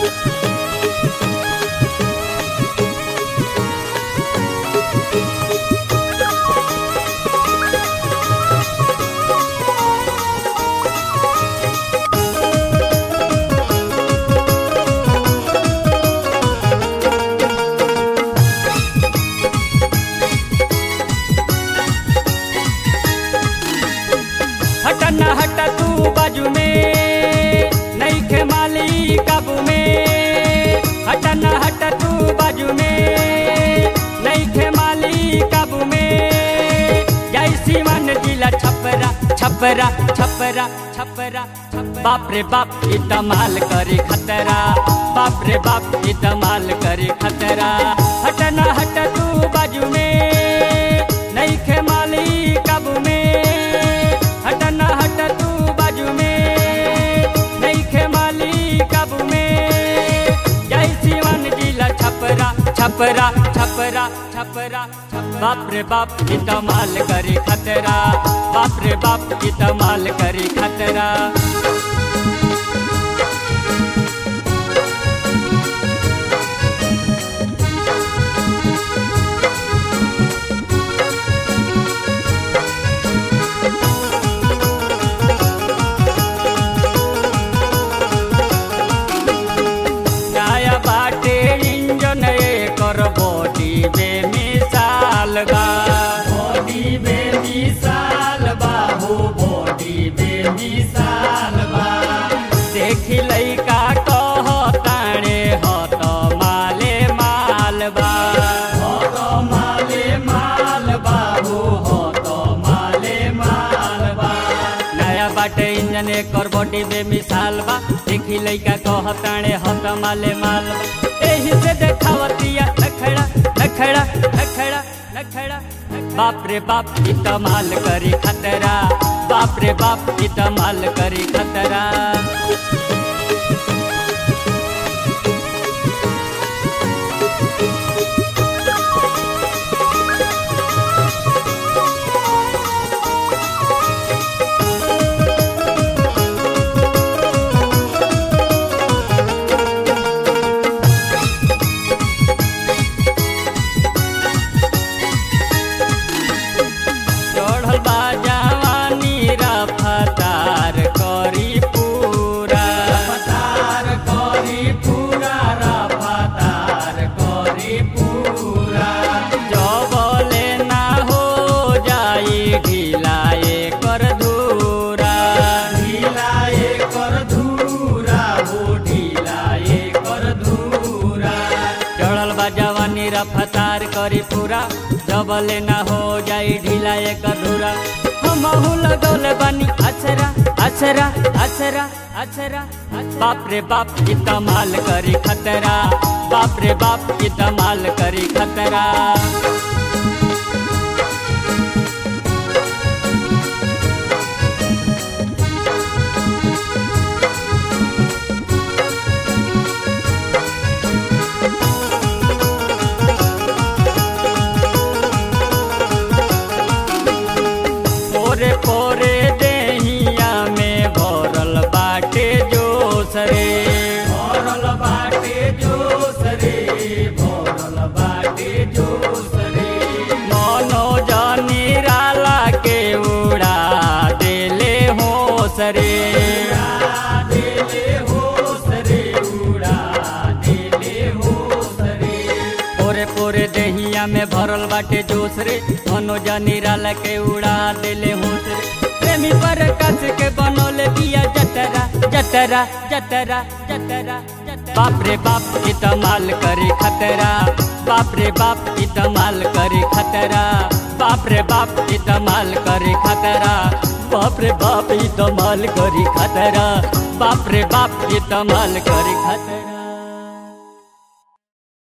हट न हट तू बाजू में नहीं खे माली काबू में हट न हट तू बाजू में नहीं खे माली काबू में जय सीवन जिला छपरा छपरा छपरा छपरा बाप रे बाप ई तमाल करे खतरा बाप रे बाप ई तमाल करे खतरा हट न हट तू बाजू में नहीं खे माली काबू में हट न हट तू बाजू में नहीं खे माली काबू में जय शिवन जिला छपरा छपरा छपरा छपरा बाप रे बाप ई तमाल करे खतरा बाप रे बाप ई तमाल करे खतरा नया बाटे इंजन कर बॉडी बेमिसाल बा बॉडी बेमिसाल बा हो बॉडी बेमिसाल बा देखी लइका कह ताणे हत माले माल बा हत माले माल बा हो हत माले माल बा नया बाटे इंजन एकर बॉडी बेमिसाल बा देखी लइका कहताणे हत माले माल बा एही से देखावतिया नखड़ा नखड़ा नखड़ा नखड़ा बाप रे बाप ई तमाल करी खतरा बाप रे बाप ई तमाल करी खतरा चढ़ल बा जवानी रफ्तार करी पूरा रफ्तार करी पूरा रफ्तार करी पूरा जबले ना हो जाई ढिलाए कर धूरा ढिलाए कर धूरा हो ढिलाए कर धूरा चढ़ल बा जवानी रफ्तार करी पूरा जबले ना हो जाई ढीला एक अधूरा हमहू लगौले बानी अछरा अछरा अछरा अछरा बाप रे बाप ई तमाल करी खतरा बाप रे बाप ई तमाल करी खतरा पोरे पोरे देहिया में भरल बाटे जोश रे भरल बाटे जोश रे भरल बाटे जोश रे मनो जानी राला के उड़ा देले होश रे देले होश रे उड़ा देले होश रे पोरे पोरे देहिया में भरल बाटे जोश रे मनोजा निराला के उड़ा देले होश रे प्रेमी पर कस के बनोले बिया जतरा जतरा जतरा जतरा बाप रे बाप ई तमाल करे खतरा बाप रे बाप ई तमाल करे खतरा बाप रे बाप ई तमाल करे खतरा बाप रे बाप ई तमाल करे खतरा बाप रे बाप ई तमाल करे खतरा